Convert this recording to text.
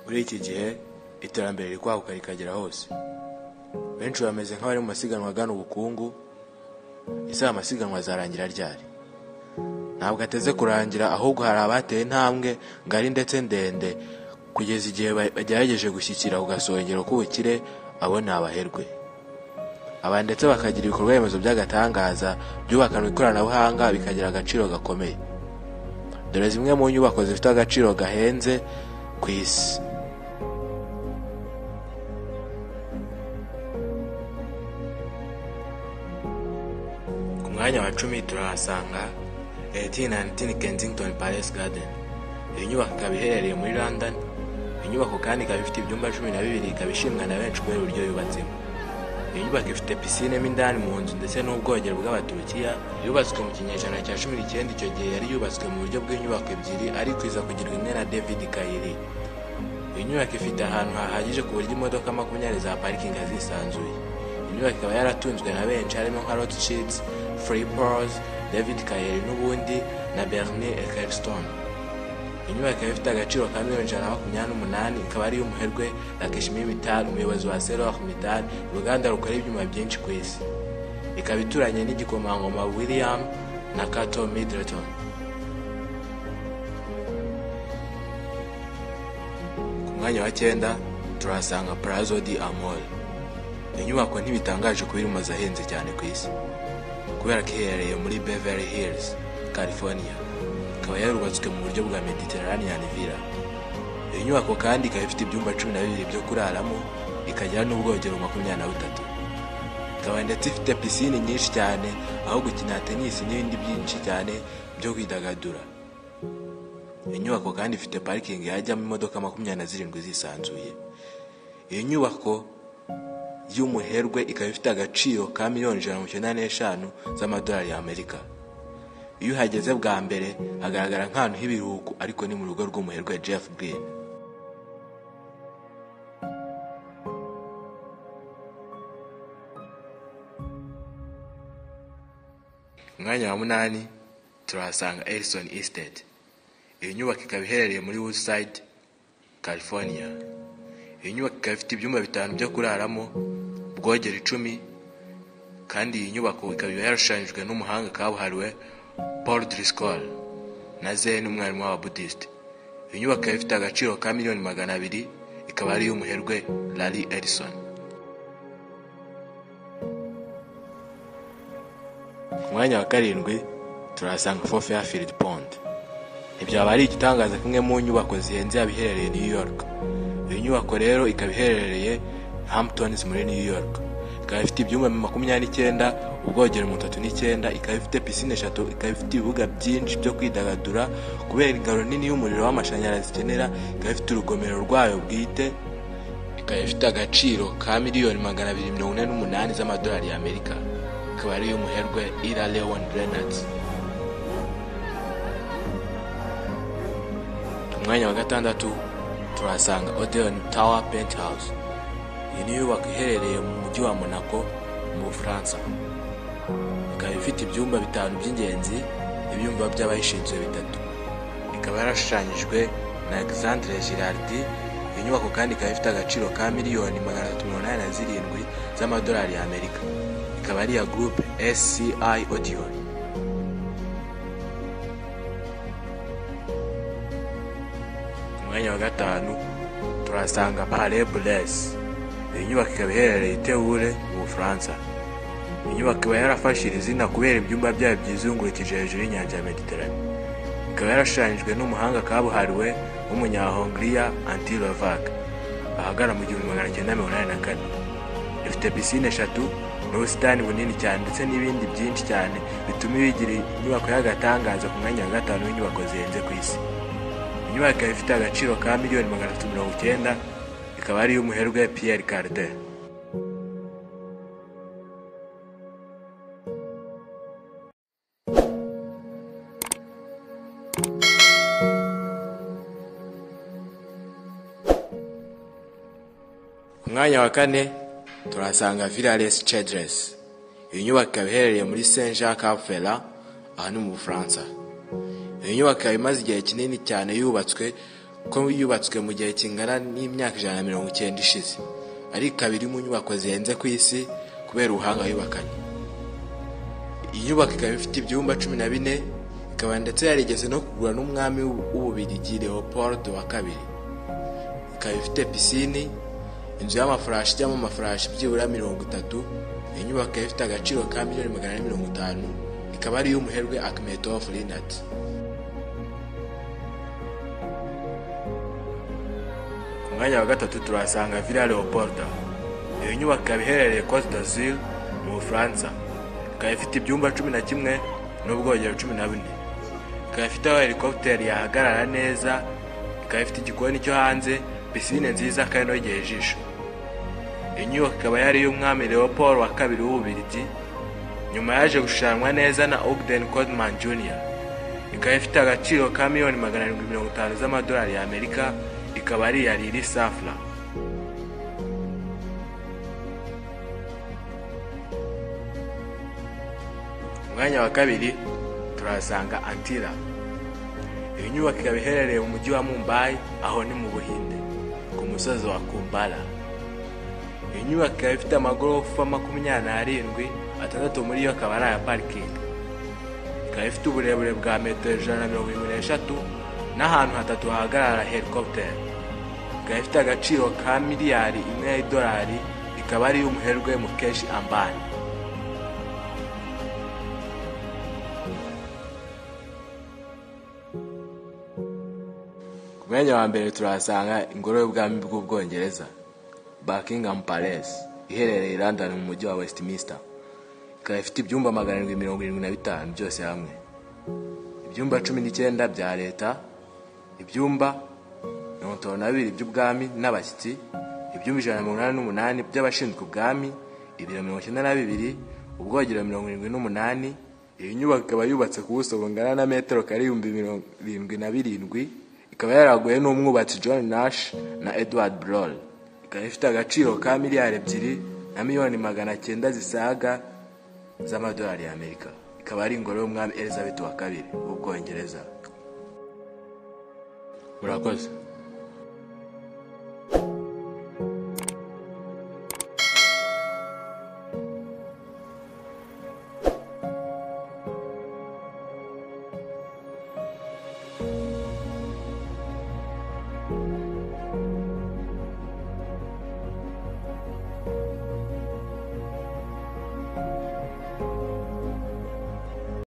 muri iki gihe iterambere riri kwaguka rikagera hose benshi bameze nk'abari mu masiganwa agana ubukungu ese aya masiganwa azarangira ryari ntabwo ateze kurangira ahubwo hari abateye intambwe ngari ndetse ndende kugeza igihe bagerageje gushyikira ku gasongero k'ubukire abo ni abaherwe aba ndetse bakagira ibikorwa remezo by'agatangaza byubakanwe ikoranabuhanga bikagira agaciro gakomeye dore zimwe mu nyubako zifite agaciro gahenze ku isi ku mwanya wa cumi turahasanga 1819 Kensington Palace Garden iyi nyubako ikaba iherereye muri London iyi nyubako kandi ikaba ifite ibyumba cumi na bibiri ikaba ishimwa na benshi kubera uburyo yubatsemo iyi nyubako ifite pisine mo indani mu nzu ndetse n'ubwogero bw'abaturukiya yubatswe mu kinyejana cya cumi n'icyenda icyo gihe yari yubatswe mu buryo bw'inyubako ebyiri ariko iza kugirwa imwe na david kayiri iyi nyubako ifite ahantu hahagije ku buryo imodoka makumyabiri za parikingi zisanzuye iyi nyubako ikaba yaratunzwe na benshi harimo nka rothschild free pose david kayiri n'ubundi na bernie eccleston iyi nyubako ikaba ifite agaciro ka miliyoni ijana na makumyabiri n'umunani ikaba ari iy'umuherwe Lakshmi Mittal umuyobozi wa Seroc Mittal uruganda rukora ibyuma byinshi ku isi ikaba ituranye n'igikomangoma William na Cato Middleton ku mwanya wa cyenda turahasanga Palazzo di Amore iyi nyubako ntibitangaje kuba iri mu mazu ahenze cyane ku isi kubera ko iherereye muri Beverly Hills California ikaba yarubatswe mu buryo bwa Mediterranean Villa iyo nyubako kandi ikaba ifite ibyumba cumi na bibiri byo kuraramo ikagira n'ubwogero makumyabiri na butatu ikaba ndetse ifite pisine nyinshi cyane aho gukina tenisi n'ibindi byinshi cyane byo kwidagadura iyo nyubako kandi ifite parikingi yajyamo imodoka makumyabiri na zirindwi zisanzuye iyo nyubako y'umuherwe ikaba ifite agaciro ka miliyoni ijana na mirongo icyenda n'eshanu z'amadolari y'amerika iyo uhageze bwa mbere hagaragara nk'ahantu h'ibiruhuko ariko ni mu rugo rw'umuherwe Jeff Green umwanya wa munani turahasanga Edison Estate iyi nyubako ikaba iherereye muri Woodside California iyi nyubako ikaba ifite ibyumba bitanu byo kuraramo ubwogero icumi kandi iyi nyubako ikaba yarashushanyijwe n'umuhanga kabuhariwe Paul Driscoll na Zen umwarimu w'ababuddhist iyi nyubako ikaba ifite agaciro ka miliyoni magana abiri ikaba ari iy'umuherwe Larry Ellison ku mwanya wa karindwi turahasanga Fort Fairfield Pond ntibyaba ari igitangaza kimwe mu nyubako zihenze yaba iherereye New York iyi nyubako rero ikaba iherereye Hamptons muri New York ikaba ifite ibyumba makumyabiri n'icyenda ubwogero mirongo itatu n'icyenda ikaba ifite pisine eshatu ikaba ifite ibibuga byinshi byo kwidagadura kubera ingano nini y'umuriro w'amashanyarazi ikenera ikaba ifite urugomero rwayo bwite ikaba ifite agaciro ka miliyoni magana abiri mirongo ine n'umunani z'amadolari y'amerika ikaba ari iy'umuherwe ira leon reynolds ku mwanya wa gatandatu turahasanga odeon tower penthouse iyi ni inyubako iherereye mu mujyi wa monaco mu bufaransa ikaba ifite ibyumba bitanu by'ingenzi ibyumba by'abayishinzwe bitatu ikaba yarashushanyijwe na alexandre girardi iyi nyubako kandi ikaba ifite agaciro ka miliyoni magana atatu mirongo inani na zirindwi z'amadolari y'amerika ikaba ari iya gurupe sci audion ku mwanya wa gatanu turasanga pale buresi iyi nyubako ikaba iherereye i Teure mu bufaransa inyubako iba yarafashije izina kubera ibyumba byayo byizungurukije hejuru y'inyanja ya mediterane ikaba yarashushanyijwe n'umuhanga kabuhariwe w'umunyahongiriya anti lovac ahagana mu gihumbi magana cyenda mirongo inani na kane ifite pisine eshatu n'ubusitani bunini cyane ndetse n'ibindi byinshi cyane bituma ibigira inyubako y'agatangaza ku mwanya wa gatanu w'inyubako zihenze ku isi inyubako ikaba ifite agaciro ka miliyoni magana atatu mirongo icyenda ikaba ari iy'umuherwe Pierre Cardin ku mwanya wa kane turahasanga Villales Childress iyi nyubako ikaba iherereye muri Saint Jean Cap Ferrat aha ni mu Bufaransa iyi nyubako ikaba imaze igihe kinini cyane yubatswe ko yubatswe mu gihe kingana n'imyaka ijana na mirongo icyenda ishize ariko ikaba iri mu nyubako zihenze ku isi kubera ubuhanga yubakanye iyi nyubako ikaba ifite ibyumba cumi na bine ikaba ndetse yarigeze no kugura n'umwami w'ububirigi leopold wa kabiri ikaba ifite pisine inzu y'amafarashi ijyamo amafarashi byibura mirongo itatu iyi nyubako ikaba ifite agaciro ka miliyoni magana ane mirongo itanu ikaba ari iy'umuherwe akimetov rinat ku mwanya wa gatatu turahasanga villa leopolda iyo nyubako ikaba iherereye cote d'azur mu bufaransa ikaba ifite ibyumba cumi na kimwe n'ubwogero cumi na bune ikaba ifite aho helikopiteri yahagarara neza ikaba ifite igikoni cyo hanze pisine nziza kandi inogeye ijisho iyi nyubako ikaba yari iy'umwami leopold wa kabiri w'ububirigi nyuma yaje gushushanywa neza na ogden codman jr ikaba ifite agaciro ka miliyoni magana arindwi mirongo itanu z'amadolari y'amerika ikaba ari iya riri safra umwanya wa kabiri turahasanga antira iyi nyubako ikaba iherereye mu mujyi wa mumbai aho ni mu buhinde ku musozi wa kumbara iyi nyubako ikaba ifite amagorofa makumyabiri n'arindwi atandatu muri yo akaba ari aya parikingi ikaba ifite uburebure bwa metero ijana na mirongo irindwi n'eshatu n'ahantu hatatu hahagarara helikopiteri ikaba ifite agaciro ka miliyari imwe y'idolari ikaba ari iy'umuherwe mukeshi ambani ku mwanya wa mbere turahasanga ingoro y'ubwami bw'ubwongereza buckingham palace iherereye i london mu mujyi wa westminster ikaba ifite ibyumba magana arindwi mirongo irindwi na bitanu byose hamwe ibyumba cumi n'icyenda bya leta ibyumba mirongo itanu na bibiri by'ubwami n'abashyitsi ibyumba ijana na mirongo inani n'umunani by'abashinzwe ubwami ibiro mirongo icyenda na bibiri ubwogero mirongo irindwi n'umunani iyi nyubako ikaba yubatse ku buso bungana na metero karindwi mirongo irindwi na birindwi ikaba yaraguye n'umwubatsi john nash na edward brol ikaba ifite agaciro ka miliyari ebyiri na miliyoni magana cyenda zisaga z'amadolari y'amerika ikaba ari ingoro y'umwami elizabeth wa kabiri w'ubwongereza murakoze